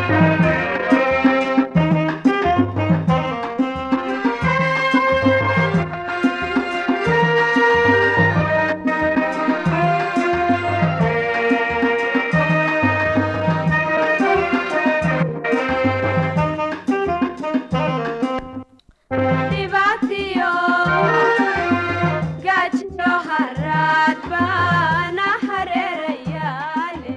dhibaatiyo gaajiyo haraad baana hareerayaale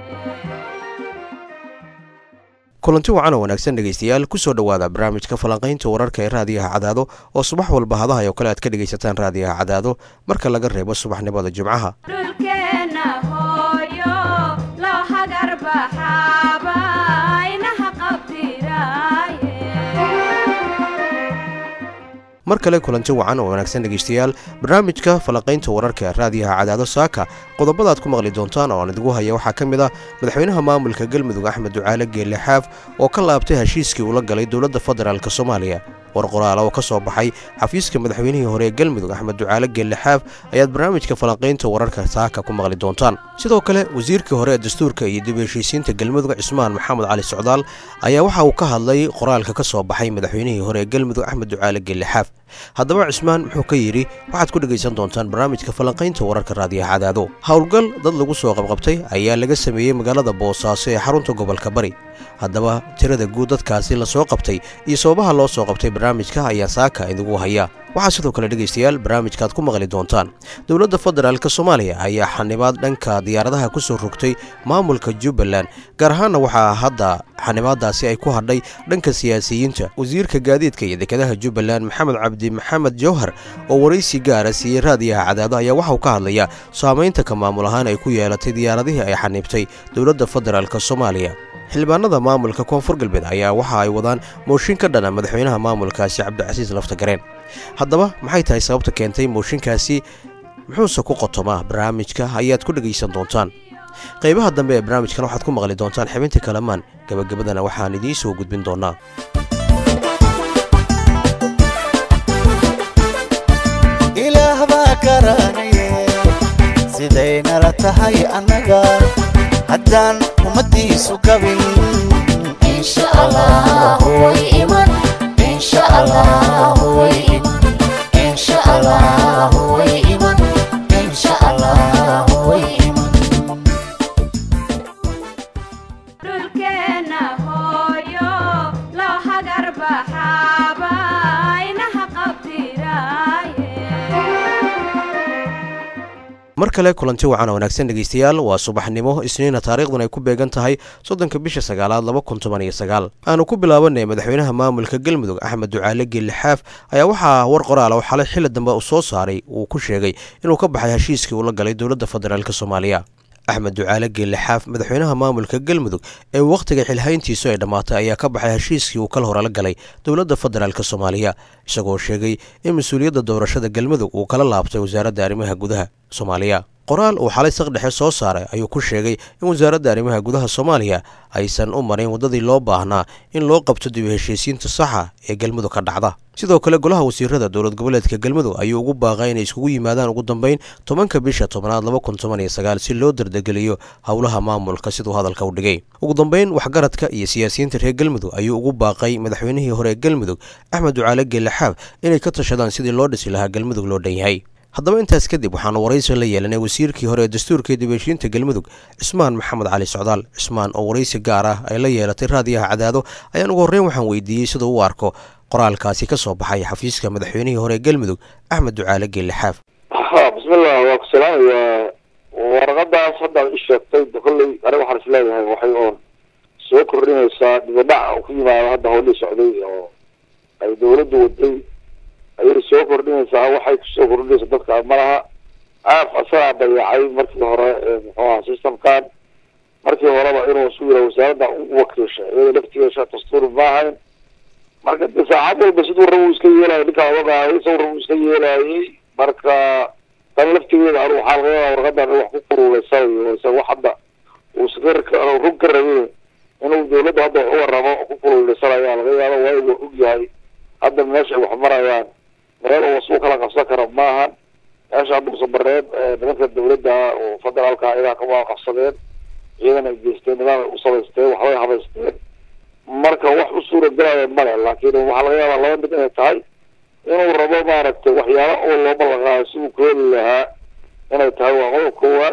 kulanti wacan oo wanaagsan dhegaystayaal kusoo dhowaada barnaamijka falanqaynta wararka ee raadiyaha cadaado oo subax walba hadahay oo kale aad ka dhegaysataan raadiyaha cadaado marka laga reebo subaxnimada jimcaha dhulkeenna hooyo loo hagar baxaaba inaha qabtiraaye mar kale kulanti wacan oo wanaagsan dhegaystayaal barnaamijka falanqaynta wararka ee raadiyaha cadaado saaka qodobadaad ku maqli doontaan oo aan idigu haya waxaa ka mid ah madaxweynaha maamulka galmudug axmed ducaale geelle xaaf oo ka laabtay heshiiskii ula galay dowladda federaalk soomaaliya war qoraala oo ka soo baxay xafiiska madaxweynihii hore ee galmudug axmed ducaale geelle xaaf ayaad barnaamijka falanqaynta wararka saaka ku maqli doontaan sidoo kale wasiirkii hore ee dastuurka iyo dib u heshiisiinta galmudug cismaan maxamed cali socdaal ayaa waxa uu ka hadlay qoraalka ka soo baxay madaxweynihii hore ee galmudug axmed ducaale geelle xaaf haddaba cismaan muxuu ka yidhi waxaad ku dhegaysan doontaan barnaamijka falanqaynta wararka raadiyaha cadaado howlgal dad lagu soo qabqabtay ayaa laga sameeyey magaalada boosaaso ee xarunta gobolka bari haddaba tirada guud dadkaasi la soo qabtay iyo sababaha loo soo qabtay barnaamijka ayaa saaka idigu haya waxaa sidoo kale dhegaystayaal barnaamijkaaad ku maqli doontaan dowladda federaalk soomaaliya ayaa xanibaad dhanka diyaaradaha ku soo rogtay maamulka jubbaland gaar ahaanna waxaa hadda xanibaadaasi ay ku hadhay dhanka siyaasiyiinta wasiirka gaadiidka iyo dekedaha jubbaland maxamed cabdi maxamed jawhar oo waraysi gaara siiyey raadiyaha cadaado ayaa waxauu ka hadlayaa saamaynta ka maamul ahaan ay ku yeelatay diyaaradihii ay xaniibtay dowladda federaalk soomaaliya xildhibaanada maamulka koonfur galbeed ayaa waxa ay wadaan mooshin ka dhana madaxweynaha maamulkaasi cabdicasiis laftagareen haddaba maxay tahay sababta keentay mooshinkaasi muxuuse ku qotomaa barnaamijka ayaad ku dhegaysan doontaan qaybaha dambe ee barnaamijkan waxaad ku maqli doontaan xibinta kalamaan gebagabadana waxaan idiin soo gudbin doonaa ilaah baa garanaye sidaynala tahay annaga haddaan ummaddiisu gabin insha allah way iman insha allah way iman insha allah way iman insha allah way iman dhulkeenna hooyo loo hagar baxaaba inaha qabtiraaye mar kale kulanti wacan oo wanaagsan dhegaystayaal waa subaxnimo isniina taariikhdan ay ku beegan tahay soddonka bisha sagaalaad laba kun toban iyo sagaal aanu ku bilaabanay madaxweynaha maamulka galmudug axmed ducaale geelle xaaf ayaa waxaa war qoraala oo xalay xilli dambe uu soo saaray uu ku sheegay inuu ka baxay heshiiskii uu la galay dowladda federaalk soomaaliya axmed ducaale geelle xaaf madaxweynaha maamulka galmudug ee wakhtiga xilhayntiisu ay dhammaatay ayaa ka baxay heshiiskii uu kal hore la galay dowladda federaalk soomaaliya isagoo sheegay in mas-uuliyadda doorashada galmudug uu kala laabtay wasaaradda arrimaha gudaha soomaaliya qoraal uu xalay saqdhexe soo saaray ayuu ku sheegay in wasaaradda arrimaha gudaha soomaaliya aysan u marin waddadii loo baahnaa in loo qabto dib u heshiisiinta saxa ee galmudug ka dhacda sidoo kale golaha wasiirada dowlad goboleedka galmudug ayuu ugu baaqay inay iskugu yimaadaan ugu dambeyn tobanka bisha tobnaad laba kun toban iyo sagaal si loo dardegeliyo howlaha maamulka siduu hadalka u dhigay ugu dambeyn waxgaradka iyo siyaasiyiinta reer galmudug ayuu ugu baaqay madaxweynihii hore ee galmudug axmed ducaale geelle xaaf inay ka tashadaan sidii loo dhisi lahaa galmudug loo dhan yahay haddaba intaas kadib waxaanu waraysi la yeelanay wasiirkii hore ee dastuurka iyo dibheshiinta galmudug cismaan maxamed cali socdaal cismaan oo waraysi gaar ah ay la yeelatay raadiyaha cadaado ayaan ugu horreyn waxaan weydiiyey siduu u arko qoraalkaasi ka soo baxay xafiiska madaxweynihii hore ee galmudug axmed ducaale geelle xaaf ha bismillah waa ku salaamayaa warqadaas hadda i sheegtay kolley aniga waxaan isleeyahay waxay oon soo kordhinaysaa dibadhac oo ku yimaado hadda howlihii socday oo ay dawladdu waday ayay soo kordhinaysaa waxay kusoo kordhinaysa dadka malaha aaf asagaa dayacay markii hore muxuu aha systemkan markii horeba inuu isu yira wasaaradda u wakiisha iyada laftigeesa dastuur maahayn marka de saacad walba siduu rabu iska yeelaya ninkaa ogaayay isagu rabu iska yeelayay marka tan laftigeeda anu waxaa laga yaaba warqadan wax ku kululaysanayo isa wax hadda uu iska rug ka rabin inuu dawladda hadda wax u waramo ku kululaysanayaa laga yaaba waayo waa og yahay hadda meesha ay wax marayaan meel uu isu kala qabsan karo maahan meesha hadda usabareed nimanka dawladda oo federaalka iyagaa ka waa qabsadeen ciidan ay geysteen nimaan ay u samaysteen waxbay habaysteen marka wax u suura galaya male laakiin waxaa laga yaabaa laba mid inay tahay inuu rabo maaragtay waxyaalo oo loo ballanqaayo si uu ku heli lahaa inay tahay waa qodob koowaad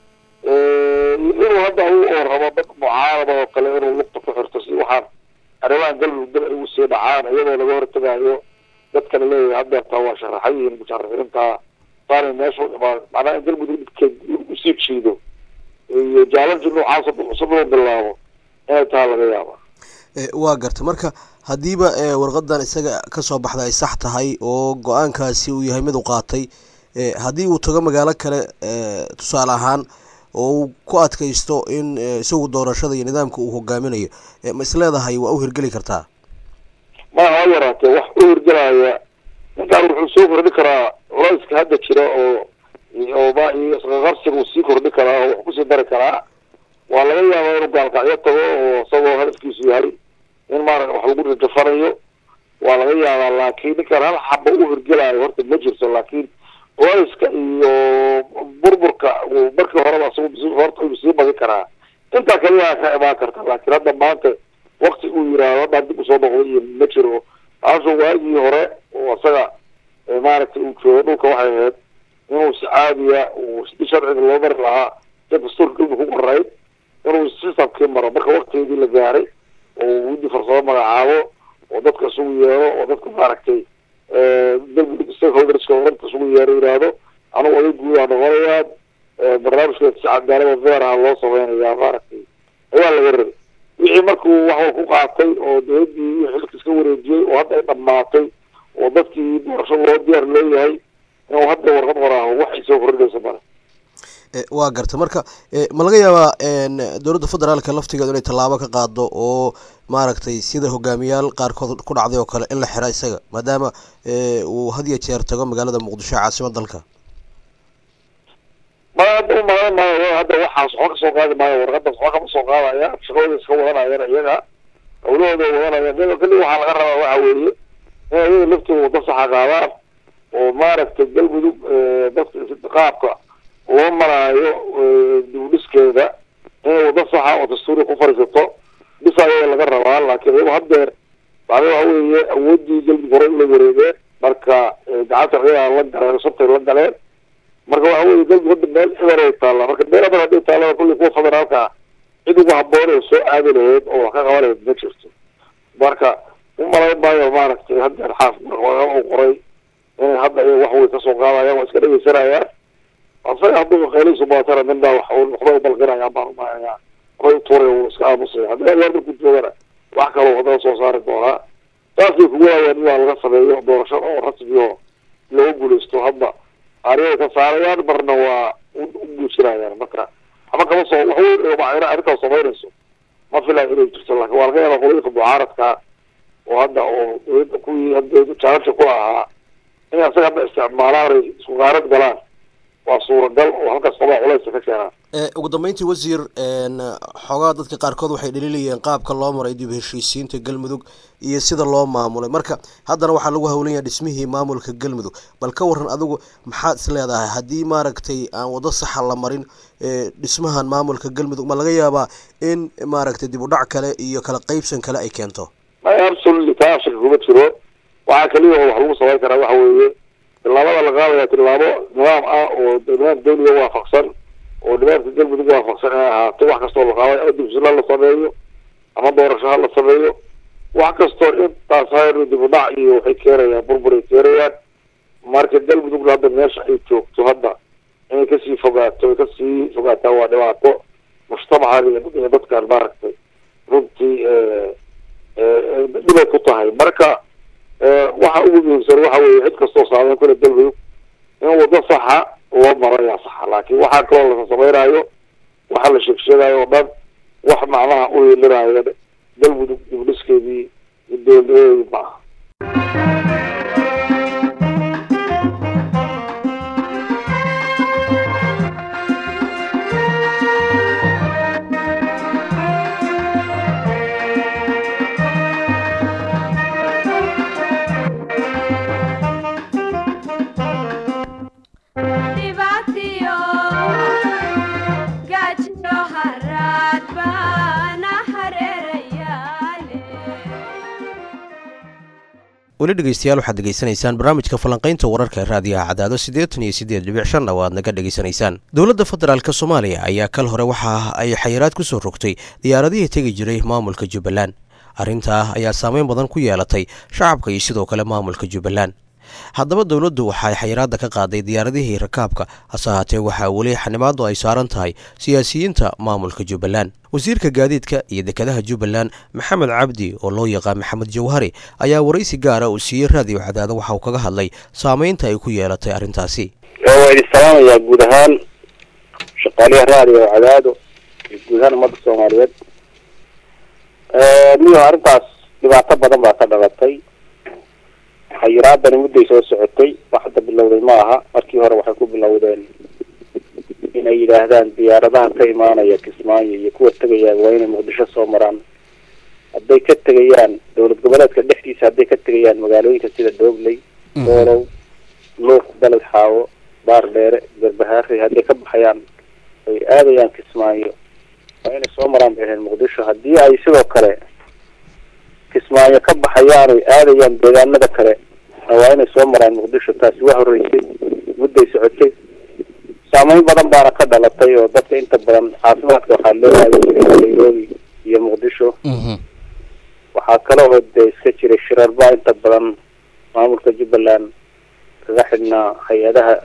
inuu hadda u oo rabo dad mucaarada oo kale inuu lugta ku xirto si waxaan arrimahan galmudug dal ay ugu sii dhacaan iyadoo laga hortagaayo dadka la leeyahay haddeertaa waa sharaxan yihiin musharaxiinta saanay meesha u imaan macnaha in galmudug dhibkeed usii jiido iyo jaalanji noocaas cusub loo bilaabo inay tahay laga yaaba waa garta marka haddiiba warqadan isaga kasoo baxda ay sax tahay oo go-aankaasi uu yahay mid u qaatay haddii uu tago magaalo kale tusaale ahaan oo uu ku adkaysto in isagu doorashada iyo nidaamka uu hogaaminayo ma is leedahay waa u hirgeli kartaa ma ha yaraatee wax u hirgelaya ninkaan wuxuu soo kordhi karaa culayska hadda jira oo oo ma iyo isqaqabsiga uu sii kordhi karaa oo wax kusii dari karaa waa laga yaabaa inuu gaalkacyo tago oo isagoo hadafkiisu yahay in maarata wax lagu rajafanayo waa laga yaabaa laakiin ninkaan hal xaba u hirgelayo horta ma jirto laakiin culayska iyo burburka markii horeba isagu horta uu sii badin karaa intaa kaliyaa ka imaan karta laakiin hadda maanta wakti uu yiraahdo haddaan dib usoo noqday iyo ma jiro taasoo waagii hore oo isaga maaragtay uu joogo dhulka waxay ahayd inuu si caadiya uu si sharciga loo mari lahaa si dastuurka galmudug ku qorayd inuu sistamkii maro marka waktigeedii la gaaray oo widi farsamo magacaabo oo dadka isugu yeero oo dadka maaragtay galmudug stakeholderska oranta isugu yeero yidhaahdo anugu oday guudaa noqonayaan barnaamijkeeda si cadaalada veeraha loo sameynayaa maaragtay ayaa laga rabay wixii markuu waxwa ku qaatay oo dowladdii xilka iska wareejiyey oo hadda ay dhammaatay oo dadkii doorasho loo diyaar leeyahay inuu hadda warqad qoraaho waxay soo kordhinaysa male waa garta marka ma laga yaabaa dowladda federaalka laftigeedu inay tallaabo ka qaado oo maaragtay sida hogaamiyaal qaarkood ku dhacday oo kale in la xira isaga maadaama uu had iyo jeer tago magaalada muqdisho caasimad dalka ma hadda umalan maayo hadda waxaas waxba kasoo qaadi maayo warqadaas waxba kama soo qaadaya shaqadooda iska wadanayaan iyaga hawlahooda wadanayaan iyadoo keli waxaa laga rabaa waxa weeye in iyaga laftooda wada saxa qaadaan oo maaragtay galmudug dadka qaabka loo maraayo dibudhiskeeda inay wada saxa oo dastuuriga ku fadhiisato bisa ayaga laga rabaa laakiin iyagu haddeer bacda waxa weeye awooddii galmudug hore ula wareegeen marka gacanta ciidan la galeen sabtay la galeen marka waxa weye galmudug hadda meel cidan ay taallaa marka meel adan hadday taallaa kulli kuwa federaalka cid ugu haboon oo soo aadi lahayd oo wax ka qaban lahayd ma jirto marka umalayn maayo maaragtay haddeer xaaf uu qoray inay hadda iyaga wax way kasoo qaadayaan waa iska dhegeysanayaan asaga hadduu qaylihiisu baatana midna wax uu noqdo u balqinaya baan umaanayaa waxbay utuuray uu iska aamusaya haddii adeer markuu joogana wax kaloo haddana soo saari doonaa saasay kugu waayaan in waa laga sameeyo doorasho oo rasmi oo looga guuleysto hadda ariyay ka saarayaan marna waa u guujinayaan marka ama kama soo wax weyn arrintaas samaynayso ma filayo inay jirto laakiin waa laga yaabaa qolooyinka mucaaradka oo hadda oo dowladda kuwii hadda jaalasha ku ahaa in asaga hadda isticmaalaan ay isku qaarad galaan waa suuragal oo halkaas qabaa culaysa ka keenaan ugu dambeyntii wasiir xoogaa dadka qaarkood waxay dhaliilayeen qaabka loo maray dib heshiisiinta galmudug iyo sida loo maamulay marka haddana waxaa lagu hawlan yahay dhismihii maamulka galmudug bal ka waran adigu maxaad is leedahay haddii maaragtay aan wado saxa la marin dhismahan maamulka galmudug ma laga yaabaa in maaragtay dib u dhac kale iyo kala qeybsan kale ay keento absolutely taa shaka kuma jiro waxaa kaliya oo wax lagu samayn karaa waxa weeye tillaabada la qaadaya tillaabo nidaam ah oo nidaam dawliga waafaqsan oo nidaamka galmudug waafaqsan inay ahaato wax kastoo la qaaday ama dibsila la sameeyo ama doorasho ha la sameeyo wax kastoo intaas hayr dib u dhac iyo waxay keenayaan burbur ay keenayaan marka galmudugna hadda meesha ay joogto hadda inay kasii fogaato ay kasii fogaataa waa dhibaato mujtamacan iyo dadkan maaragtay runtii dhibay ku tahay marka waxa ugu muhiimsan waxa weeye cid kastoo saameyn kule galmudug in wado saxa loo maro ayaa saxa laakiin waxaa kaloo la samaynayo waxa la sheegsheegayo oo dhan wax macnaha u yeelinayo galmudug dibdhiskeedii iyo dowladnimadeedii ma aha dhibaatiyo gaajiyo haraad baana hareerayaale weli dhegeystayaal waxaad degeysanaysaan barnaamijka falanqaynta wararka ee raadiyaha cadaado siddeetan iyo siddeed dhibic shan oo aad naga dhegeysanaysaan dowladda federaalk soomaaliya ayaa kal hore waxa ay xayiraad ku soo rogtay diyaaradihii tegi jiray maamulka jubbaland arrintaa ayaa saameyn badan ku yeelatay shacabka iyo sidoo kale maamulka jubbaland haddaba dowladdu waxay xayiraadda ka qaaday diyaaradihii rakaabka hase ahaatee waxaa weli xanimaadu ay saaran tahay siyaasiyiinta maamulka jubbaland wasiirka gaadiidka iyo dekedaha jubbaland maxamed cabdi oo loo yaqaan maxamed jawhari ayaa waraysi gaara uu siiyey raadiyo cadaado waxa uu kaga hadlay saameynta ay ku yeelatay arrintaasi waa idin salaamayaa guud ahaan shaqaaliyaha raadiyo cadaado iyo guud ahaan ummadda soomaaliyeed niyo arrintaas dhibaato badan baa ka dhalatay xayiraadani mudday soo socotay wax hadda bilowday ma aha markii hore waxay ku bilowdeen inay yidhaahdaan diyaaradaha ka imaanaya kismaayo iyo kuwa tegayaan waa inay muqdisho soo maraan hadday ka tegayaan dowlad goboleedka dhexdiisa hadday ka tegayaan magaalooyinka sida doobley doolow luuq dalad xaawo baar dheere garbahaare hadday ka baxayaan ay aadayaan kismaayo waa inay soo maraan bay ahayd muqdisho haddii ay sidoo kale kismaayo ka baxayaan oy aadayaan deegaanada kale waa inay soo maraan muqdisho taasi waa horeysay mudday socotay saameyn badan baana ka dhalatay oo dadka inta badan caafimaadka waxaa loo aadi jiray nairobi iyo muqdisho waxaa kale oo dee iska jiray shirarba inta badan maamulka jubbaland kaga xidhnaa hay-adaha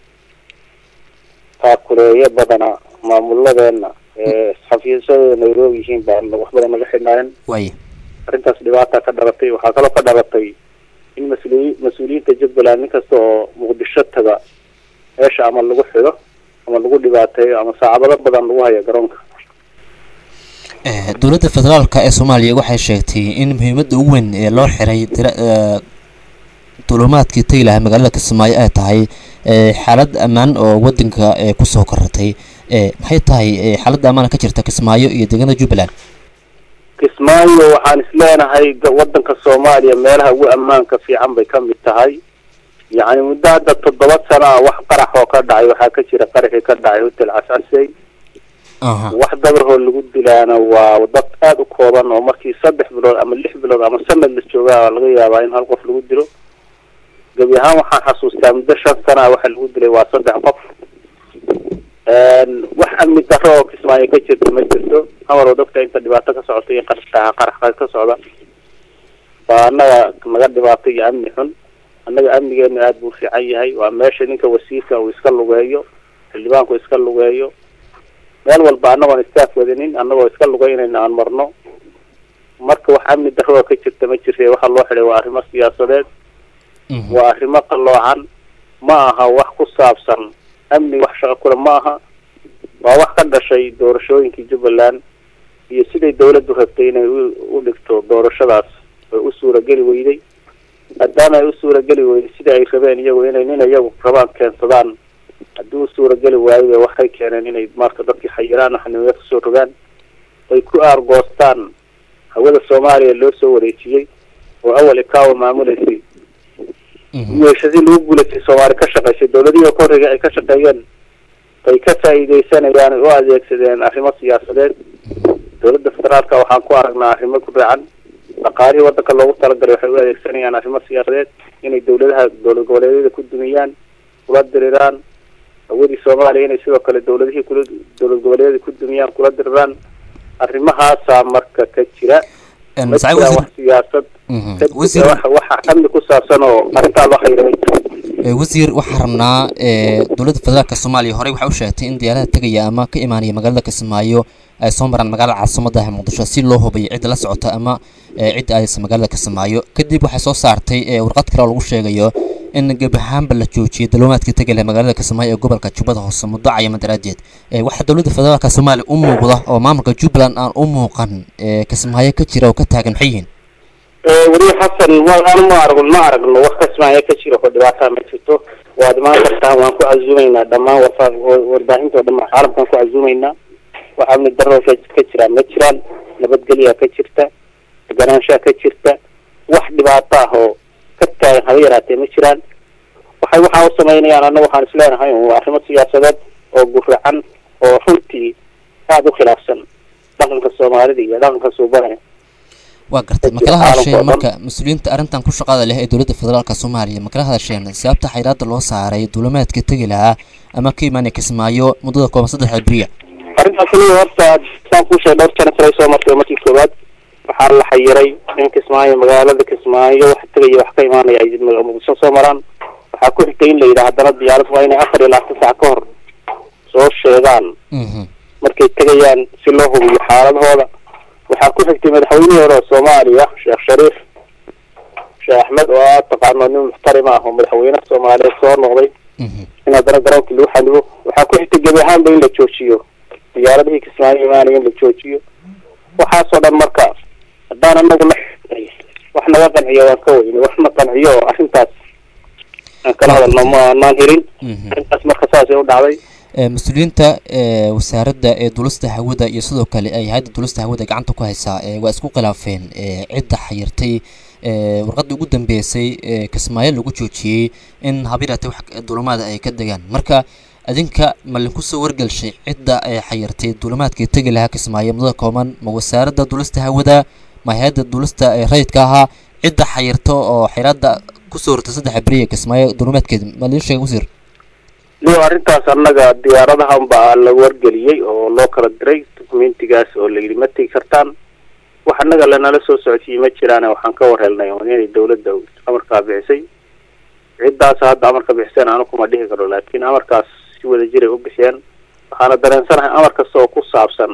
taakuleeyo badana maamuladeena ee xafiisyadooda nairobi yihiin baa wax badan naga xidhnaayeen waay arrintaas dhibaata ka dhalatay waxaa kaloo ka dhalatay in mas-uuli mas-uuliyiinta jubbaland nin kasta oo muqdisho taga meesha ama lagu xido ama lagu dhibaateeyo ama saacabado badan lagu hayo garoonka dowladda federaalka ee soomaaliya waxay sheegtay in muhiimadda ugu weyn ee loo xiray duulumaadkii tegi lahaa magaalada kismaayo ay tahay xaalad ammaan oo wadanka kusoo koratay maxay tahay xaaladda ammaan ka jirta kismaayo iyo deegaanada jubbaland kismaayo waxaan isleenahay wadanka soomaaliya meelaha ugu ammaanka fiican bay ka mid tahay yacni muddo hadda toddoba sano ah wax qarax oo ka dhacay waxaa ka jira qaraxii ka dhacay hotel cascasey wax dabarhoo lagu dilaana waa dad aada u kooban oo markii saddex bilood ama lix bilood ama sanad la joogaa laga yaabaa in hal qof lagu dilo gebi ahaan waxaan xasuustaa muddo shan sana ah waxa lagu dilay waa saddex qof wax amni daro oo kismaayo ka jirta ma jirto amar oo dadka inta dhibaato ka socota iyo qarxaa qarax ka socda waa annaga naga dhibaato iyo amni xun annaga amnigeenu aada buu fiican yahay waa meesha ninka wasiirka uu iska lugeeyo xildhibaanku iska lugeeyo meel walba annagoon istaaf wadinin annagoo iska lugeynayna aan marno marka wax amni darro oo ka jirta ma jirta waxa loo xidhay waa arrimo siyaasadeed waa arrimo qalloocan ma aha wax ku saabsan amni wax shaqo kule ma aha waa wax ka dhashay doorashooyinkii jubbaland iyo siday dawladdu rabtay inay u dhigto doorashadaas oo u suurageli weyday maadaama ay u suurageli weyday sidai ay rabeen iyagu inay nin iyagu rabaan keensadaan haddii u suurageli waayo waxay keeneen inay marka dadkii xayiraan xanimeya kusoo rogaan ay ku aargoostaan hawada soomaaliya loo soo wareejiyey oo awal ikawa maamuleysay yeeshadii lagu guulaysay soomaali ka shaqaysay dawladihii ka horreeyay ay ka shaqeeyeen ay ka faa'iideysanayaan ay u adeegsadeen arrimo siyaasadeed dawladda federaalka waxaan ku aragnaa arrimo ku racan dhaqaalihii waddanka loogu talagalay waxay u adeegsanayaan arrimo siyaasadeed inay dawladaha dowlad goboleedyada ku dumiyaan kula diriraan hawadii soomaaliya inay sidoo kale dawladihii kula dowlad goboleedyada ku dumiyaan kula diriraan arrimahaasaa marka ka jira ma jiraan wax siyaasad wasiir waxa amni ku saabsan oo arrintaa loo xayiray wasiir waxaan rabnaa dowladda federaalka soomaaliya horey waxay u sheegtay in diyaarada tegaya ama ka imaanaya magaalada kismaayo ay soo maraan magaalada caasimadaha muqdisho si loo hubiyo cidda la socota ama cidda aadaysa magaalada kismaayo kadib waxay soo saartay warqad kale oo lagu sheegayo in gebi ahaanba la joojiyay daluumaadkii tegi laha magaalada kismaayo ee gobolka jubbada hoose muddo cayaman daraadeed waxaa dowladda federaalka soomaaliya u muuqda oo maamulka jubbaland aan u muuqan kismaayo ka jira oo ka taagan maxay yihiin weli xasan waan ma aragno ma aragno wax kasmaayo ka jiro oo dhibaataa ma jirto waad imaan kartaan waan ku casuumaynaa dhammaan warfa warbaahinta oo dhammaan caalamkaan ku casuumaynaa wax amni darro ka ka jiraan ma jiraan nabadgelyaa ka jirta deganaanshaa ka jirta wax dhibaato ah oo ka taagan haba yaraatee ma jiraan waxay waxaa u samaynayaan annaga waxaan isleenahay waa arrimo siyaasadeed oo guracan oo runtii aada u khilaafsan dhaqanka soomaalida iyo dhaqanka suubane waa gartay ma kala hadasheen marka mas-uuliyiinta arrintan ku shaqada leh ee dowladda federaalka soomaaliya ma kala hadasheen sababta xayiraada loo saaray duulamaadka tegi lahaa ama ka imaanaya kismaayo muddada kooban saddex beriya arrintaas aniga horta saan kuu sheegay dhowr jana shalay soo martay markii koowaad waxaa la xayiray in kismaayo magaalada kismaayo wax tegaya wax ka imaanaya ay muqdisho soo maraan waxaa ku xigtay in la yidhaha haddana diyaarad waa inay afar iyo labaatan saac ka hor soo sheegaan Mhm. markay tegayaan si loo hubiyo xaaladahooda waxaa ku xigtay madaxweynihii hore oo soomaaliya sheekh shariif sheekh axmed oo aad taqaano nin muxtarim ah oo madaxweyne soomaaliyeed soo noqday Mhm. in haddana garoonkii lagu xanibo waxaa ku xigtay gebi ahaanba in la joojiyo diyaaradihii kismaayo imaanaya in la joojiyo waxaasoo dhan marka haddaan anagu la wax naga qanciyo waan ka weyne wax na qanciyo oo arrintaas aan kala hadalno ma maan helin Mhm. arrintaas marka saasay u dhacday Ee, mas-uuliyiinta ee, wasaaradda ee duulista hawada iyo sidoo kale ay hay-adda duulista hawada gacanta ku haysaa ee, waa isku khilaafeen ee, cidda xayirtay ee, warqaddii ugu dambeysay ee kismaayo lagu joojiyey in habirate wax duulamaada ay ka degaan marka adinka ma linku soo wargelshay cidda ay xayirtay duulamaadkii tegi lahaa kismaayo muddada kooban ma wasaaradda duulista hawada ma hay-adda duulista ee rayidka ahaa cidda xayirta oo xayiraada kusoo hortay saddex beriya kismaayo duulamaadkeeda ma liin sheega wasiir iyo arrintaas annaga diyaaradahan baa la wargeliyey oo loo kala diray documentigaas oo la yidhi ma tegi kartaan wax annaga lanala soo socodsiiyey ma jiraane waxaan ka war helnay oo inay dawladda amarkaa bixisay ciddaas hadda amarka bixiseen anu kuma dhihi karo laakiin amarkaas si wada jiray u bixiyeen waxaana dareensanahay amar kasta oo ku saabsan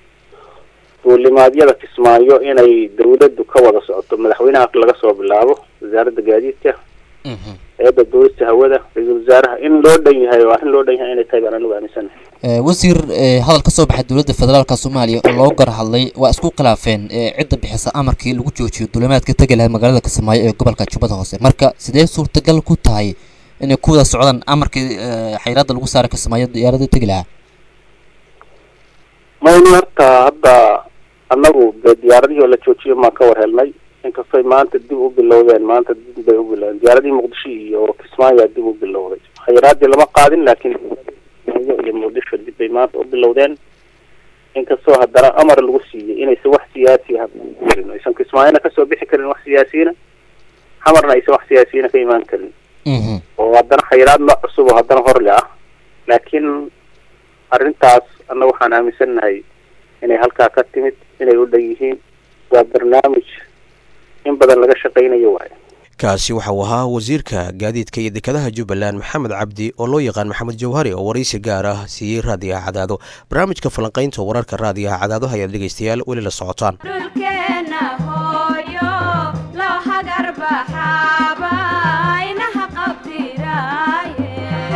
duulimaadyada kismaayo inay dawladdu ka wada socoto madaxweynaha laga soo bilaabo wasaaradda gaadiidka Mhm. hay-adda duulista hawada ra-iisul wasaaraha in loo dhan yahay oo arrin loo dhan yahay inay tahay baan anigu aaminsanahay Ee, wasiir ee, hadal ka soo baxay dowladda federaalka soomaaliya oo loo gar hadlay waa isku khilaafeen ee, cidda bixisa amarkii lagu joojiyo duulamaadka tegi lahaa magaalada kismaayo ee gobolka jubbada hoose marka sidee suurtagal ku tahay inay ku wada socdaan amarkii ee, xayiraada lagu saaray kismaayo diyaaradii tegi lahaa mayni horta hadda annagu dee diyaaradihii oo la joojiyo maan ka war helnay inkastay maanta dib u bilowdeen maanta dib bay u bilowdeen diyaaradihii muqdisho iyo kismaayaa dib u bilowday khayraadii lama qaadin laakiin Kismaayo iyo muqdisho dib bay maanta u bilowdeen inkastoo haddana amar lagu siiyey inaysan wax siyaasi ah karin aysan kismaayona kasoo bixi karin wax siyaasiyiina xamarna aysan wax siyaasiyiina ka imaan karin Mhm. oo haddana khayraad nooc cusub oo haddana horle ah laakiin arrintaas annaga waxaan aaminsannahay inay halkaa ka timid inay u dhan yihiin waa barnaamij in badan laga shaqaynayo waaye kaasi waxa uu ahaa wasiirka gaadiidka iyo dekedaha jubbaland maxamed cabdi oo loo yaqaan maxamed jawhari oo waraysi gaar ah siiyey raadiyaha cadaado barnaamijka falanqaynta wararka raadiyaha cadaado ayaad dhegaystayaal weli la socotaan dhulkeena hooyo loo hagar baxaaba inaha qabtiraaye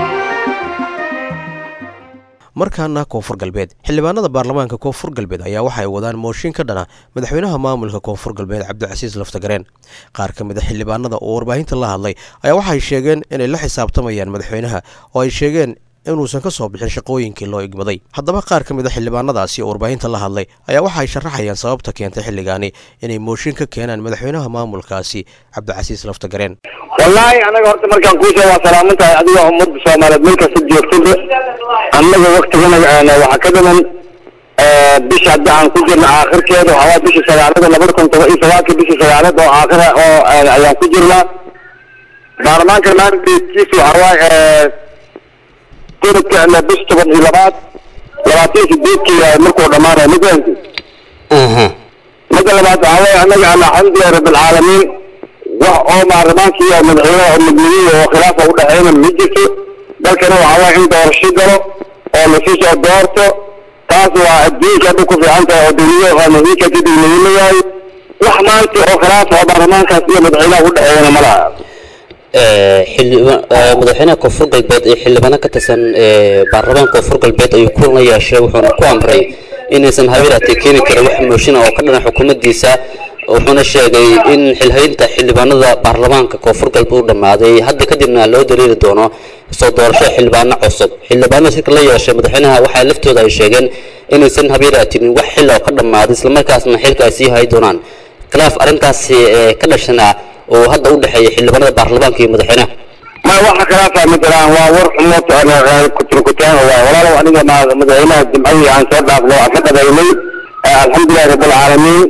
markaana koonfur galbeed xildhibaanada baarlamaanka koonfur galbeed ayaa waxa ay wadaan mooshin ka dhana madaxweynaha maamulka koonfur galbeed cabdicasiis laftagareen qaar ka mid a xildhibaanada oo warbaahinta la hadlay ayaa waxay sheegeen inay la xisaabtamayaan madaxweynaha oo ay sheegeen inuusan ka soo bixin shaqooyinkii loo igmaday haddaba qaar ka mid a xildhibaanadaasi oo warbaahinta la hadlay ayaa waxa ay sharaxayaan sababta keentay xilligaani inay mooshin ka keenaan madaxweynaha maamulkaasi cabdicasiis laftagareen wallaahi anaga horta markaan kuu sheego waa salaaman tahay adiga ummadda soomaaliyeed meel kasta joogtada annaga waktigana waxaa ka dhiman bisha hadda aan ku jirna aakhirkeeda waxaa waa bisha sagaalada labada kun toban iyo sagaalka bisha sagaalad oo aakhira oo ayaan ku jirnaa baarlamaanka maandeedkiisa waxaa waaye sanadka bisha toban iyo labaad labaatan iyo sideedkii markuu dhamaanaya mafahanti midda labaad waxaa waaye annaga alxamdulilahi rabbilcaalamiin wax oo baarlamaanka iyo madaxweynaha oo midnimiya oo khilaafa u dhexeyna ma jirto dalkana waxaa waaye in doorasho galo oo lasii soo doorto taas waa adduunka hadda ku fiican tahay oo dawlada oo muhiimka kadib muhiima yahay wax maanta oo khilaafa oo baarlamaankaas iyo madaxweynaha u dhexeeyana ma laha xildhiba- ee, madaxweynaha koonfur galbeed ee xildhibaano ka tirsan ee, baarlamaanka koonfur galbeed ayuu kulan la yeeshay wuxuuna ku amray inaysan habeeraatee keeni karin wax mooshin oo ka dhana xukuumaddiisa wuxuuna sheegay in xilhaynta xildhibaanada baarlamaanka koonfur galbeed uu dhammaaday hadda kadibna loo dareeri doono soo doorasho xildhibaano cusub xildhibaanada shirka la yeeshay madaxweynaha waxaa laftooda ay sheegeen inaysan habeeraatinin wax xil oo ka dhammaaday islamarkaasna xilka ay sii hay doonaan khilaaf arrintaasi ee ka dhashana oo hadda u dhexeeya xildhibaanada baarlamaanka iyo madaxweynaha ma waxa khilaafa ma jiraan waa war xumo kuturkutaan waa walaalow aniga ma- madaxweynaha jimcadii aan soo dhaafno aan ka qadaynay alxamdulilahi rabbilcaalamiin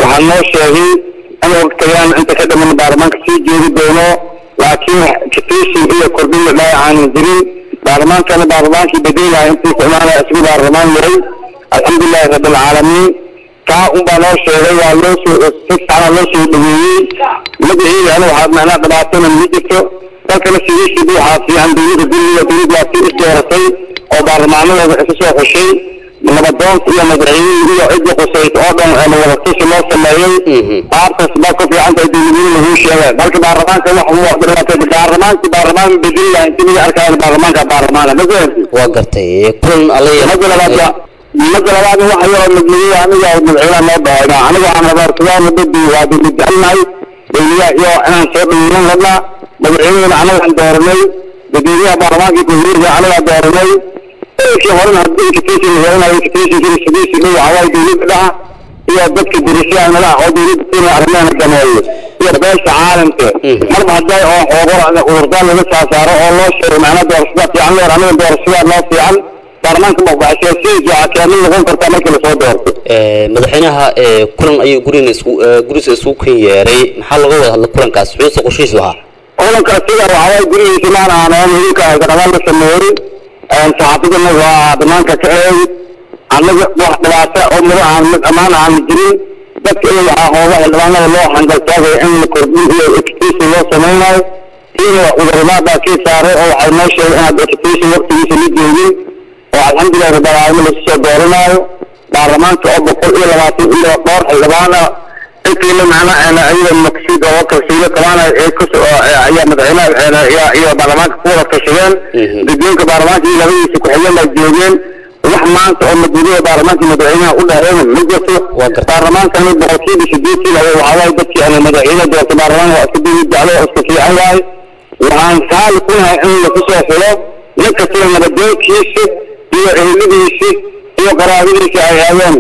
waxaa noo sheegay in waqtigan inta ka dhiman baarlamaanka sii joogi doono laakiin katiishin iyo kordhin la dhahay aanan jirin baarlamaankana baarlamaankii bedelaha intii ku imaanaya isgu baarlamaan yahay alxamdulilahi rabbilcaalamiin taa unbaa noo sheegay waa loo soo si fiicana loo soo dhaweeyey magaceedana waxaa macnaa dhibaatana ma jirto dalkana sidiisiiba waxaa fiican dowladda dulliga dowladda waa sii isdooratay oo baarlamaanadooda isu soo xushay nabadoonka iyo madaxweynihii iyo cidii qusayd oo dhan ee wadatashi loo sameeyey qaabkaas baa ku fiican tahay dowladnimo lagu sheegay marka baarlamaanka wax uu dhibaatay baarlamaanki baarlamaan bedeli laha intii laga arkaayo baarlamaanka baarlamaana ma fahamtid waa gartay kulan alla mada labaad mada labaad waxa yaroo madmadooy aniga madaxweynaha noo dhahayna aniga waxaan rabaa sugaana badi waa dowlad jecelnahay dowladaha iyo inaan soo dhaweynan rabnaa madaxweynahana anagaan dooranay dadweynaha baarlamaankii dowladda anagaa dooranay eekii horena haddii invitation la yeelanayo invitationkii sidiisi dhow waxawaaye dowladda dhaha iyo dadka dirashaha nalaha oo dowladda kenya arrimaheena dameeyo iyo beesha caalamka marba hadday oo xoogor cudurdaan laga saasaaro oo loo sheego macnaa doorashada fiican leer aniga doorashada noo fiican baarlamaanka maqbaxshay si jacakeemid noqon kartaa markii lasoo doorto madaxweynaha ee kulan ayuu gurina isku gurisa isku kan yeeray maxaa laga wada hadla kulankaas xuusa qorshihiisu ahaa kulanka sida waxawaaye gurigiisa maan aanan idinka gadhabaan la sameeyey saxaafadana waa dhamaanka ka eeg annaga wax dhibaata oo mado aan mid ammaan aan jirin dadka in waxaa hooga xildhibaanada loo xangaltaagaya in la kordhin iyo education loo samaynayo iyada cuduradaabaa kii saaray oo waxay noo sheegay inaad education waqtigiisa la joogin oo alxamdulilahi rabbilcaalamiin lasu soo dooranaayo baarlamaanka oo boqol iyo labaatan iyo dhowr xildhibaan ah intiina macnaa ayada maqsiid oo kalsiilo kabaana ee kusoo ayaa madaxweynaha iyo baarlamaanka ku wada tashadeen guddoonka baarlamaanka iyo labadiisa ku-xigeen baa joogeen wax maanta oo madmadooda baarlamaanka madaxweynaha u dhaheen ma jirto baarlamaankani boqolkiiba sideetan waxaa waaye dadkii ana madaxweyne doorta baarlamaanka waa iska dawlad jeclo oo iska fiican waaye waxaan saali ku nahay in laku soo xulo nin kastaba nabadoonkiisa iyo eheladiisa iyo qaraabadiisa ay aadeen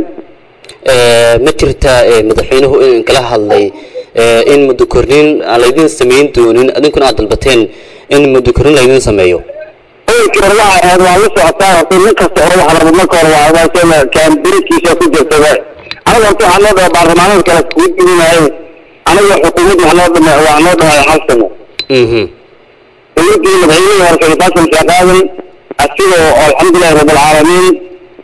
ma jirta madaxweynuhu in kala hadlay in muddo kornin aan laydin samayn doonin adinkuna aad dalbateen in muddo kornin laydin sameeyo oolkii hore waxay ahayd waa la socotaa horta nin kasta hore waxa raba marka hore waa waasana kaambirikiisa ku jirta aniga horta waxaa noo dhaha baarlamaanada kale kugu diminahay aniga xukuumadda waxaa noo dhama waa noo dhahay hal sano dowladdii madaxweynihii hore sheekh xasan sheekh aadan asigoo alxamdulilahi rabbilcaalamiin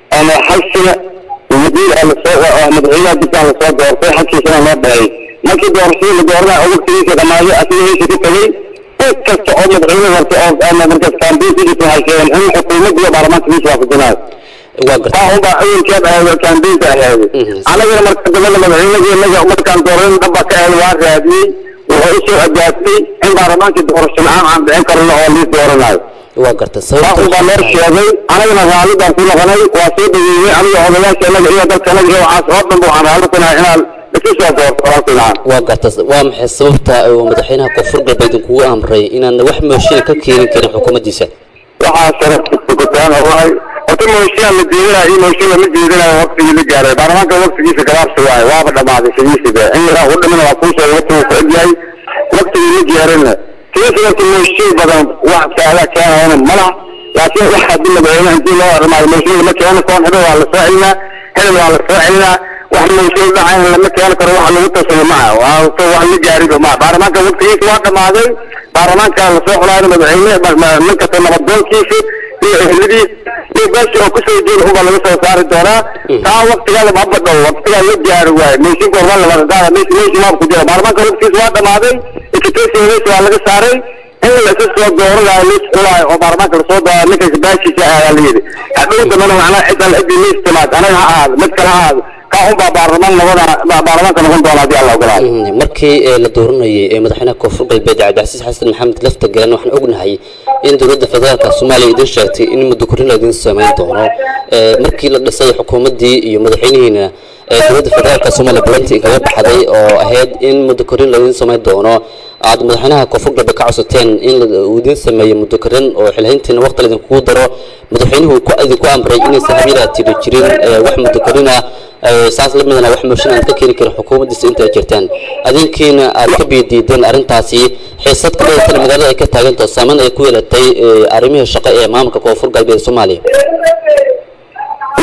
hal sano wasiir aa lasoo madaxweynaha dibkaa lasoo doortay halkiisana loo dhahay markii doorashadii la dooranaya oo waqtigiisa dhamaaday asiga meesha ku tegey cid kasta oo madaxweyne horta oo markaas kaambiin ku jirta waxay sheegeen in xukuumadda iyo baarlamaanka meesha waafajinayo waa gartay taa unbaa awelkeed ahayd kaambiinka ahayd anagana marka dambena madaxweynadii inaga markaan dooran dhaba ka ahayd waa raadiyey wuxuu usoo ajaabtay in baarlamaankii doorasho la-aan aan dhicin karno oo liis dooranayo waa gartay taa unbaa loo sheegay anagana raalli baan ku noqonay waa soo dhaweeyey aniga odayaasha inaga iyo dadka inaga iyo waxaas oo dhan waxaan raalli ku nahay inaan isu soo doorto walaalkiinaan waa garta waa maxay sababta uu madaxweynaha koonfur galbeed kugu amray inaan wax mooshin ka keenin karin xukuumaddiisa waxaa sharafkutaan waay horta mooshiyaa la jeedinayo iyo mooshin lama jeedinayo waqtigii la gaaray baarlamaanka waqtigiisa gabaabsi waaye waaba dhamaaday sidiisiba in yaraa u dhiman waa kuu sheegay waqtigu ku egyahay waqtigii la gaarayna sidiisa marka mooshin badan wax faada keenayana malaha laakiin wax haddii madaxweyne intii loo dhamaayo mooshin lama keeno koon hebel waa la soo celinaa hebel waa la soo celinaa wax mooshin dhacayn lama keeni karo wax lagu tasado maha waa wax la gaariba maha baarlamaanka waqtigiisa waa dhamaaday baarlamaanka lasoo xulaayo madaxweyne nin kasta nabadoonkiisa iyo ehladiis iyo beesha oo kusoo jeeda unbaa laga soo saari doonaa taa waqtigaada ma badhow waqtigaa la gaari waaye meeshinka horma labadadaada meesha meesha maab ku jira baarlamaanka waqtigiisa waa dhamaaday invitation meesha waa laga saaray in la isa soo dooranayo liis xulaayo oo baarlamaanka lasoo dooraayo ninkaas baashiisa ayaa la yidhi hadhow dambana macnaa cid alle ciddii liis timaad anaga ha ahaado mid kale ha ahaado kaa unbaa baarlamaan noqona baarlamaanka noqon doona haddii alla ogolaado markii la dooranayay ee madaxweynaha koonfur galbeed cabdicasiis xasan maxamed lafta galan waxaan ognahay in dowladda federaalka soomaaliya idin sheegtay in muddo korrin laydin samayn doono markii la dhisay xukuumaddii iyo madaxweynihiina dowladda federaalka soomaaliya bulantii kaga baxday oo ahayd in muddo korrin laydin samayn doono aad madaxweynaha koonfur galbeed ka codsateen in uu idin sameeyo muddo korrin oo xilhayntiina waqti laydinkugu daro madaxweynuhu idinku amray inaysan habyada tiri jirin wax muddo korrin ah saas la midana wax mooshin aan ka keeni karin xukuumaddiisa inta ay jirtaan adinkiina aad ka biidiideen arrintaasi xiisad ka badatana magaalada ay ka taagantaho saameyn ay ku yeelatay arrimihii shaqo ee maamulka koonfur galbeed soomaaliya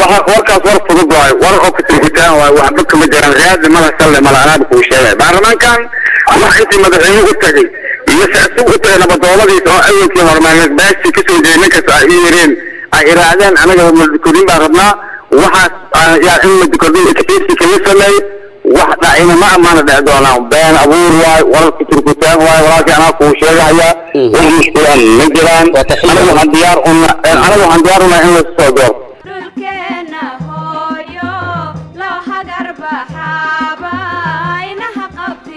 waxa warkaas war fudud waayo war oo kutirkitaan waayo wax dadka ma jiraan raadi mala salle mala anaaba kuu sheegay baarlamaankan wax intii madaxweyne u tagay iyo se isagu u tagay nabadooladiisa oo awalkii hormaaneed baashii kasoo jeeday ninkas ay u yireen ay iraadeen anaga madukordin baan rabnaa waxaas yaa in madukordin experti kama sameey wax dhacina ma amaana dhici doonaan been abuur waayo wararka turkutaan waayo walaalkii anaa kuu sheegaya wax mushkilaan ma jiraan anaga waxaan diyaar una anaga waxaan diyaar unahay in lasu soo doorto dhulkeena hooyo loo hagar baxaaba inaha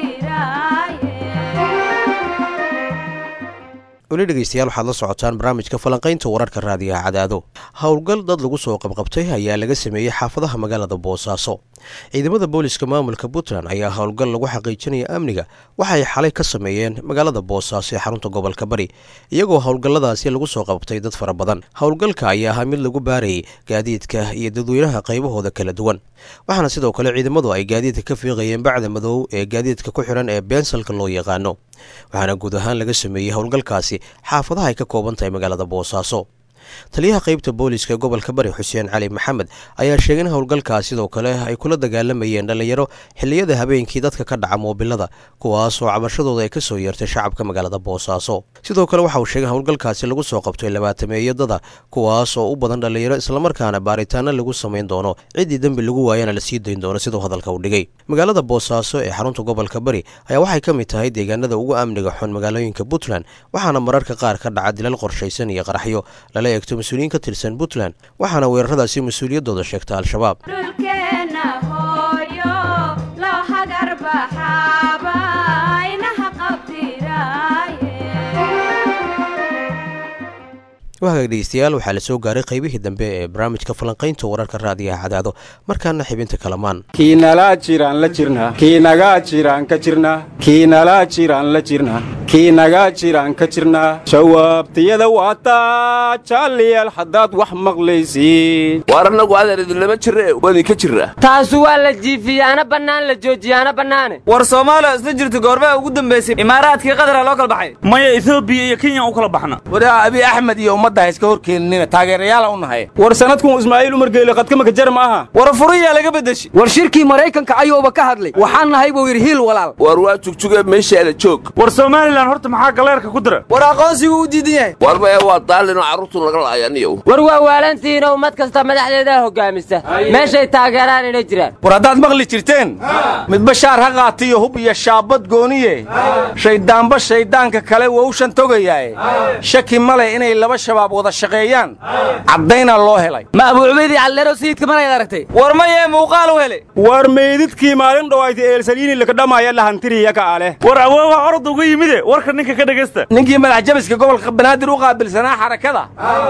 qabtiraaye weli dhegeystayaal waxaad la socotaan barnaamijka falanqaynta wararka raadiyaha cadaado howlgal dad lagu soo qabqabtay ayaa laga sameeyey xaafadaha magaalada boosaaso ciidamada booliska maamulka puntland ayaa howlgal lagu xaqiijinaya amniga waxay xalay ka sameeyeen magaalada boosaaso ee xarunta gobolka bari iyagoo howlgalladaasi lagu soo qabtay dad fara badan howlgalka ayaa ahaa mid lagu baarayay gaadiidka iyo dadweynaha qaybahooda kala duwan waxaana sidoo kale ciidamadu ay gaadiidka ka fiiqayeen bacda madow ee gaadiidka ku xidhan ee beensalka loo yaqaano waxaana guud ahaan laga sameeyey howlgalkaasi xaafadaha ay ka kooban tahay magaalada boosaaso taliyaha qaybta booliska ee gobolka bari xuseen cali maxamed ayaa sheegay in howlgalkaas sidoo kale ay kula dagaalamayeen dhallinyaro xilliyada habeenkii dadka ka dhaca moobilada kuwaas oo cabashadooda ay kasoo yeertay shacabka magaalada boosaaso sidoo kale waxa uu sheegay in howlgalkaasi lagu soo qabtay labaatameeyadada kuwaas oo u badan dhallinyaro islamarkaana baaritaano lagu samayn doono ciddii dembi lagu waayana la sii dayn doono siduu hadalka u dhigay magaalada boosaaso ee xarunta gobolka bari ayaa waxay ka mid tahay deegaanada ugu amniga xun magaalooyinka puntland waxaana mararka qaar ka dhaca dilal qorshaysan iyo qaraxyo lala eegto mas-uuliyiin ka tirsan puntland waxaana weeraradaasi mas-uuliyaddooda sheegta al-shabaab dhulkeena hooyo loo hagar baxaaba inaha qabtiraaye wahagaag dhegeystayaal waxaa la soo gaaray qaybihii dambe ee barnaamijka falanqaynta wararka raadiyaha cadaado markaana xibinta kalamaan kiinalaa jiraan la jirnaa kiinagaa jiraan ka jirnaa kiinalaa jiraan la jirnaa kiinagaa jiraan ka jirnaa jawaabtiyada waataa jaaliyaal haddaad wax maqlaysiin waar annagu adeer idinlama jirre wadinka jirra taasu waa la jiifiyaana bannaan la joojiyaana bannaane war soomaaliya isla jirta goormaa ugu dambaysay imaaraadkii qadara loo kala baxay maya etoobiya iyo kenya u kala baxna waraa abi axmed iyo ummadda ha iska horkeeninina taageerayaala u nahay war sanadkun ismaaciil umar geele qadkamaka jar ma aha war furiyaa laga beddeshi war shirkii maraykanka ayuuba ka hadlay waxaan nahay buu yidhi hiil walaal war waa jugjugee meeshaada joog war somalilan horta maxaa galeerka ku dira war aqoonsigu u diidan yahay war maya waa daalinoo carruurtu laga laayaniyow war waa waalantihiinoo ummad kasta madaxdeedaa hoggaamisa meeshay taageeraan inay jiraan war haddaad maqli jirteen midba shaar ha qaatiyo hub iyo shaabad gooniye shayddaanba shayddaanka kale wowshan togayaaye shaki male inay laba shabaab wada shaqeeyaan caddaynaa loo helay ma abuucubaydii calleero sayidka manayd aragtay war mayee muuqaal u hele war meydidkii maalin dhowaayta eelsaliini lakadhamaaya lahantiriya ka ale war awoowa orod uga yimide warka ninka ka dhegaysta ninkii madax jabiska gobolka banaadir u qaabilsanaa xarakada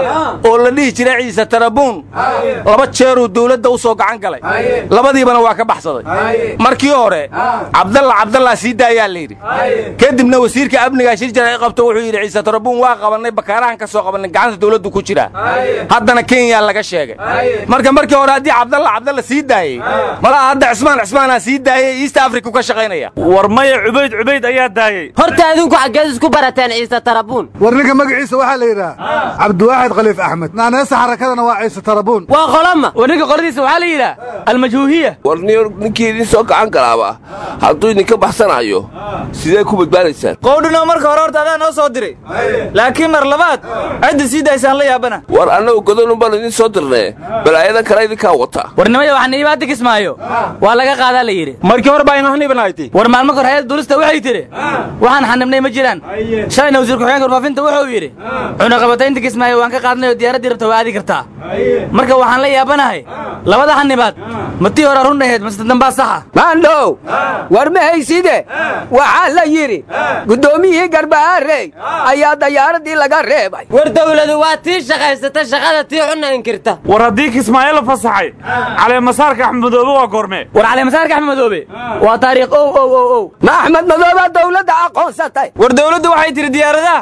oo la dhihi jiray ciise tarabuun laba jeeruu dawladda u soo gacan galay labadiibana waa ka baxsaday markii hore cabdalla cabdallaa sii daayaa layidhi kadibna wasiirka amnigaa shir jara qabto wuxuu yidhi ciise tarabuun waa qabannay bakaarahan ka soo qabannay gacanta dawladdu ku jiraa haddana kenya laga sheegay marka markii hore haddii cabdalla cabdalla sii daayey malaha hadda cismaan cismaanaa sii daayey east africa ka shaqaynaya war maya cubayd cubayd ayaa daayey horta adinku xaggeed isku barateen ciise tarabuun war ninka magaciisa waxaa la yidhaha cabdiwaaxid khaliif axmed naaneesa xarakadana waa ciise tarabuun waa qolama war ninka qoladiisa waxaa la yidhaha almajhuuhiya war ninkii idin soo gacan galaaba hadduu idinka baxsanayo sidee ku badbaadaysaan qowdhinoo marka hore horta adaa noo soo diray laakiin mar labaad cidda sii daysaan la yaabana war annagu godonun baan idin soo dirnee balaayadan kale idinkaa wata warnimaya waxaa niibaadda kismaayo waa laga qaadaa la yidhi markii hore baa inahnibanahaytay war maalmo kor hayada duulista waxay tidhi waxaan xanibnay ma jiraan shalayna wasiir ku-xigeenka warfaafinta wuxuu yidhi cunaqabataynta kismaayo waan ka qaadnay oo diyaaraddii rabta waa aadi kartaa marka waxaan la yaabanahay labada xanibaad ma tii hore run ahayd mase dambaa saxa maandhow war ma hayside waxaa la yidhi guddoomiyihii garbaharey ayaa dayaaradii laga reebay war dawladu waa tii shaqaysata shaqada tii xunna inkirta war haddii kismaayo la fasaxay caleemasaarka axmed madoobe waa goormee war caleemasaarka axmed madoobe waa taariikh ow ow ow ow ma axmed madoobaa dawladda aqoonsatay war dawladdu waxay tidhi diyaaradaha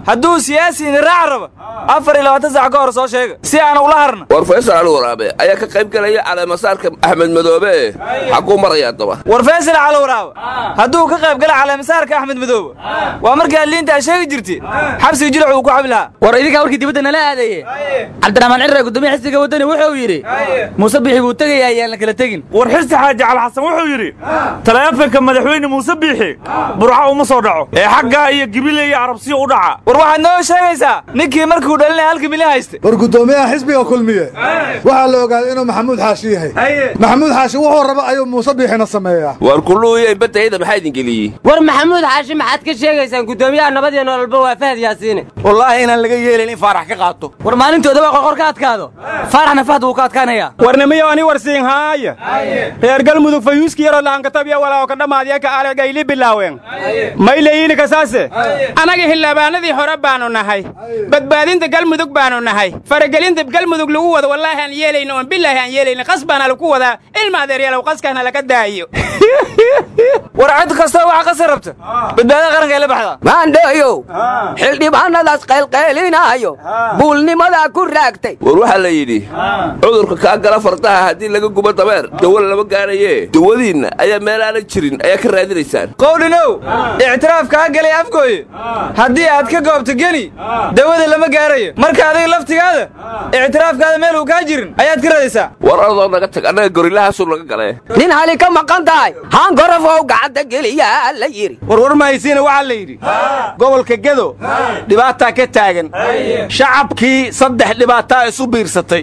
hadduu siyaasi idin raaca rabo afar iyo labaatan saac ka hor soo sheega si aan ula harna war faysal cali waraabe ayaa ka qayb gelaya caleemasaarka axmed madoobe ee xaguu maraya daba war faysal cali waraabe hadduu ka qayb gala caleemasaarka axmed madoobe waa markii adliinta a sheegi jirtay xabsiga jilac uu ku xabi lahaa war idinkaa warkii dibadda nala aadaye cabdiraxmaan cirre gudoomiye xisbiga waddani wuxuu yidhi muuse bixi buu tegayaa ayaan la kala tegin war xirsi xaaji cali xasan wuxuu yidhi taleefanka madaxweyne muuse biixi burca uma soo dhaco ee xaggaa iyo gibile iyo arabsiyo u dhaca war waxaad noo sheegaysaa ninkii markuu dhalinaya halka milyan hayste war guddoomiyaha xisbiga kulmiye waxaa la ogaaday inuu maxamuud xaashi yahay maxamuud xaashi wuxuu raba ayuu muuse biixina sameeyaa war kulluuyay baddayda maxaa idin geliyey war maxamuud xaashi maxaad ka sheegaysaan guddoomiyaha nabad iyo nololba waa fahad yaasiine wallaahi inaan laga yeelayn in faarax ka qaato war maalintooda waa qorqor ka adkaado faaraxna fahd wuu ka adkaanayaa warnimiyo ani warsiin haaya reer galmudug fayuuski yaroo lahankatabiya walaawo ka dhammaadiya ka alegayli bilaaween mayleyiini kasaase anaga xildhibaanadii hore baanu nahay badbaadinta galmudug baanu nahay faragelinta galmudug lagu wado wallaahi aan yeelayno oon bilaahi aan yeelayno qas baana lagu wadaa ilma adeeryaalow qaskana laga daayo war cid kastoo waxa qasar rabta badbaadada qaranka ay la baxdaa maandheeyow xildhibaanadaas qaylqaylinaayo buulnimadaa ku raagtay war waxaa la yidhi cudurka kaa gala fardaha haddii laga gubo dabeer dawo lama gaaraye dawadiinna ayaa meel aanan jirin ayaa ka raadinaysaan qowlinow ictiraaf kaa galay afgooye haddii aad ka goobto geni dawada lama gaarayo marka adiga laftigaada ictiraafkaada meel uu kaa jirin ayaad ka radaysaa war ardoo naga tag annaga gorilahaasuu naga galee nin hali ka maqan tahay haangorofow gacanta geliyaa la yidhi warwar mahaysiina waxaa la yidhi gobolka gedo dhibaataa ka taagan shacabkii saddex dhibaataa isu biirsatay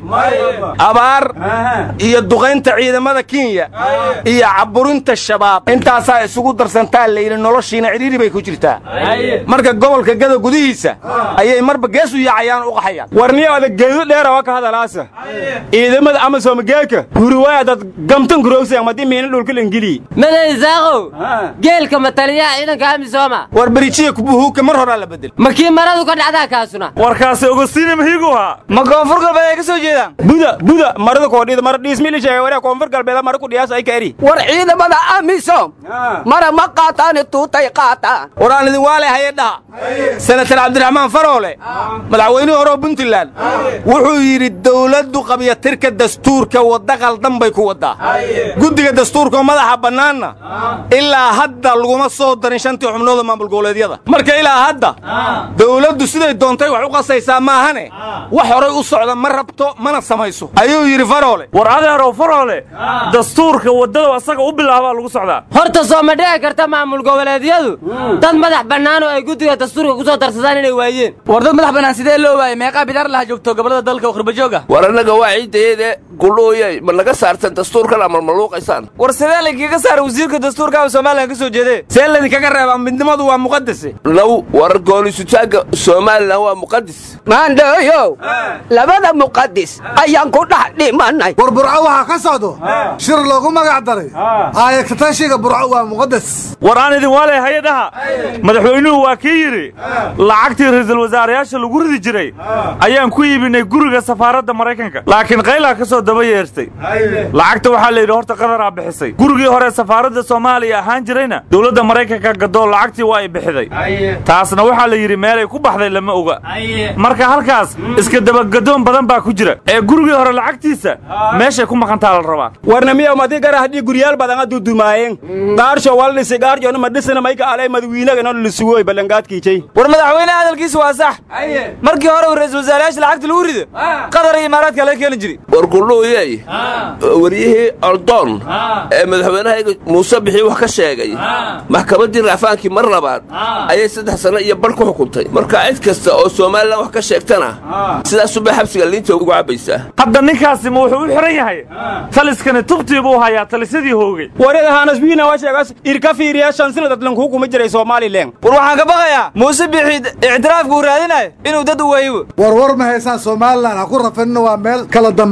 abaar iyo duqaynta ciidamada kenya iyo caburinta shabaab intaasaa isugu darsantaa layidhi noloshiina cidhiiri bay ku jirtaa marka gobolka gedo gudihiisa ayay marba gees u yaacayaan u qaxayaan warniyo adag geedo dheera waa ka hadalaasa ciidamada amasomageeka huriwaaya dad gamtan kurowsa madi miina dhulka ingiliyi madaysaaqow geelka mataliyaha ciidanka amisooma war berijiya kubuhuuka mar horaa la bedel ma kii maradu ka dhacdaa kaasuna warkaasi ogosiina mahiigu ahaa ma koonfur galbeed ay ka soo jeedaan buda buda marada koodhida mara dhiismili sheegay waree koonfur galbeeda mara ku dhiyaas ay ka eri war ciidamada amisom mara ma qaataani tuutay qaataan war aan idin waale haye dhaha senatar cabdiraxmaan faroole madaxweynihii hore oo puntland wuxuu yidhi dawladdu qabyatirka dastuurka wadda qaldan bay ku waddaa guddiga dastuurkaoo madaxa bannaanna ilaa hadda laguma soo darin shantii xubnooda maamul goboleedyada marka ilaa hadda dawladdu siday doontay wax u qasaysaa maahane wax horay u socda ma rabto mana samayso ayuu yidhi faroole war adeerow faroole dastuurka waddada asaga u bilaabaa lagu socdaa horta soo ma dhici karta maamul goboleedyadu dad madax bannaan oo ay guddiga dastuurka ku soo darsadaan inay waayeen war dad madax bannaan sidee loo waayay meeqaa bidaar laha joogto gobollada dalka oo khurbajoog ah war annaga waa ciiddayeede gulooyay ma naga saartan dastuurkan ama maluuqaysaan war sidee laydinkaga saara wasiirka dastuurka somalilan ka soo jeedee see laydinkaga reebaa midnimadu waa muqadase naw war goolisutaagga somalilan waa muqadis maandhooyow labada muqadis ayaan ku dhex dhimanay war burco waxaa ka socdo shir loogu magac daray aayagtatashiga burco waa muqadas war aan idin waalay hay-adaha madaxweynuhu waa kii yidhi lacagtii ra'iisul wasaarayaasha lagu ridi jiray ayaan ku iibinay guriga safaaradda maraykanka laakiin qaylaa ka soo daba yeertay lacagta waxaa la yidhi horta qadaraa bixisay gurigii hore safaaradda soomaaliya ahaan jirayna dowladda maraykanka gadoo lacagtii waa ay bixiday taasna waxaa la yidhi meelay ku baxday lama oga marka halkaas iska dabagadoon badan baa ku jira ee gurigii hore lacagtiisa meeshay ku maqantaa la rabaa warnamiya madi gara haddii guryaal badan a dudumaayeen qaarsho wal dhisi qaarjoona ma dhisina mayka alay madawiinaga no lisugoy ballangaadkiijay war madaxweynaha hadalkiisu waa sax markii hore uu ra'iisul wasaarayaasha lacagta lagu rido qatar iyo imaaraadka laga keeni jiray war gulluuyey waryihii ordoon ee madaxweynahayga muuse bixii wax ka sheegay maxkamaddii raafaankii mar labaad ayay saddex sanno iyo badh ku xukuntay marka cid kasta oo somalilan wax ka sheegtana sidaasubay xabsiga liinta ugu cabbaysaa hadda ninkaasi ma wuxuu u xihan yahay taliskani tubtii buu hayaa talisadii hoogay warada haanasbiina waa sheegaas irka fiiriya shan sina dadlanku kuma jiray somalilan war waxaan ka baqayaa muuse bixi ictiraafka uu raadinayo inuu dad u waayibo war war ma haysaan somalilan ha ku rafanina waa meel kala dambayn iyo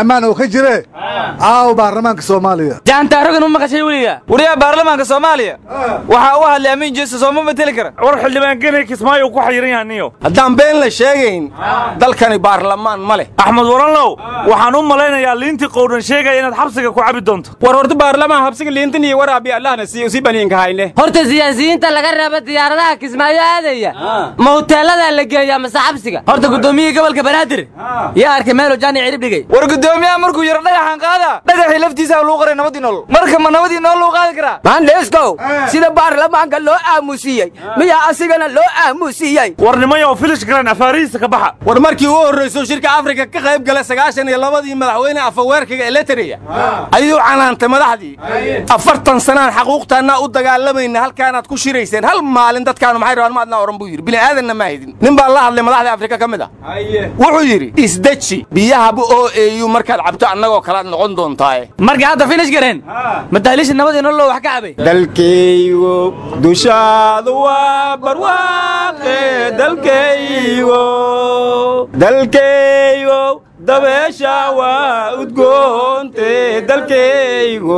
ammaan oo ka jire caawa baarlamaanka soomaaliya jaantaarogan ma maqashay weliga wariyaha baarlamaanka soomaaliya waxaa u hadlay amiin jeeso soo ma mateli kara war xildhibaan genay kismaayo ku xayiran yahay niyo haddaan been la sheegayn dalkani baarlamaan ma leh axmed waranlow waxaan u malaynayaa liintii qowdhan sheegaya inaad xabsiga ku cabi doonto war horta baarlamaan habsiga liintan iyo waraabi allahna siiyo si baniinka hayne horta siyaasiyiinta laga reeba diyaaradaha kismaayo aadaya ma huteeladaa la geeyaa mase xabsiga horta gudoomiyihii gobolka banaadir yaa arkay meelo jaani cirib dhigay war gudoomiyaha markuu yaro dhagaxan qaada dhagaxii laftiisa lagu qoray nabadii nool marka ma nabadii nool lagu qaadi karaa maandheeskow sida baarlamaanka loo aamusiyey miyaa asigana loo aamusiyey war nimayo filish garan afaarihiisa ka baxa war markii u horrayso shirka afrika ka qayb gala sagaashan iyo labadii madaxweyne afaweerkaga eletriya ayuu canaantay madaxdii afartan sanaan xaquuqtaannaa u dagaalamayna halkaanaad ku shirayseen hal maalin dadkaanu maxay rabaan maadnaa oran buu yidhi bini'aadanna ma haydin nin baa la hadlay madaxda afrika ka mid ah wuxuu yidhi isdeji biyahabu oo eeyu markaad cabto annagoo kalaad noqon doontaaye markii hadda finish gareen madaalisha nabadii nolol wax ka cabay dalkaygo dushaadu waa barwaaqe dalkaygo dalkaygo dabeesha waa udgoonte dalkaygo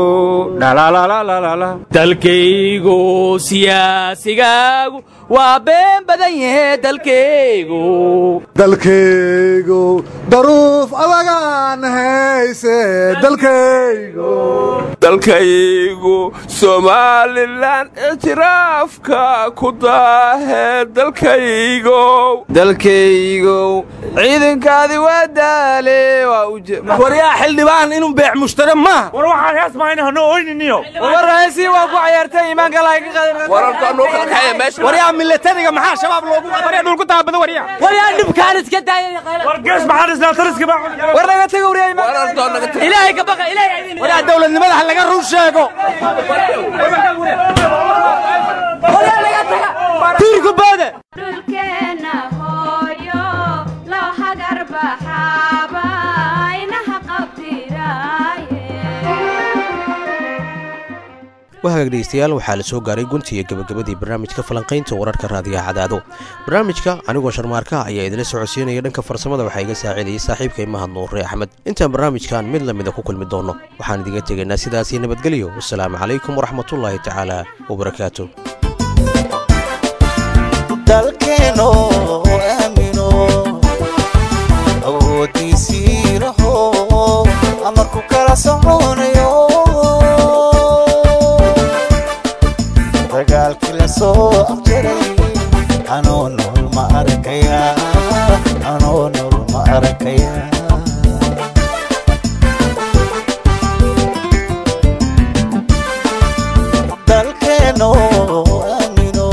dalkaygu siyaasigaagu waa been badan yahe dalkaygu dalkaygu daruuf adagaan hayse dalkaygo dalkaygu somalilan ictiraafka ku daahe dalkaygo dalkaygow ciidankaadi waa daale waa waryaa xildhibaan inuu beec mushtare maaha war waxaan hees mahayna hano oyniniyo warraaysi waa ku cayaartay iimaanka laga qadan waryaa milatariga maxaa shabaab loogu waryaa dhulku taabada waryaa waryaa dhibkaan iska daayay war gees maxaan isnaa taliska baa war naga taga waryaa iimaanka ilaahay ka baqa ilaahay waryaa dawladnimada ha laga run sheego tiirku baada dhulkeenna hooyo loo hagar baxaaba inaha qabtiraaye waa hagaag dhegeystayaal waxaa la soo gaaray gunti iyo gabagabadii barnaamijka falanqaynta wararka raadiyaha cadaado barnaamijka anigoo sharmaarka ayaa idila socodsiinaya dhanka farsamada waxaa iga saacidayay saaxiibkay mahad nuure axmed intaan barnaamijkan mid lamida ku kulmi doonno waxaan idiga tegaynaa sidaasii nabadgelyo wasalaamu calaykum waraxmatullaahi tacaala wabarakaatu dalkeeno aamino awoodiisii laho amarku kala soconayo dagaalkii la soo afjaray anoo nool ma arkaya anoo nool ma arkaya dalkeeno aamino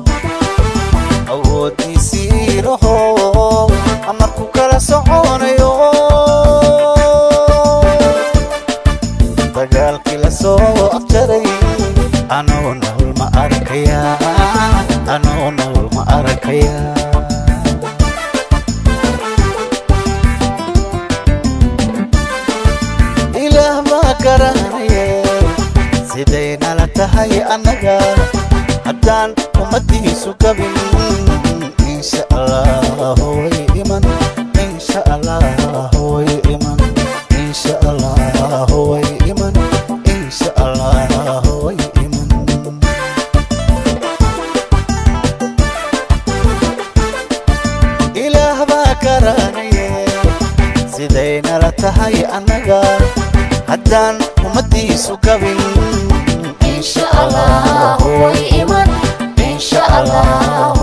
awoodiisii laho amarku kala soconayo dagaalkii la soo afjaray anoo nool ma arkaya anoo nool ma arkaya ilaah baa garanaye siday nala tahay annaga haddaan ummadiisu gabin insha allah way iman insha allah way iman insha allah way iman insha allah way iman ilaah baa garanaye siday nala tahay annaga haddaan ummadiisu gabin insha allah way iman insha allah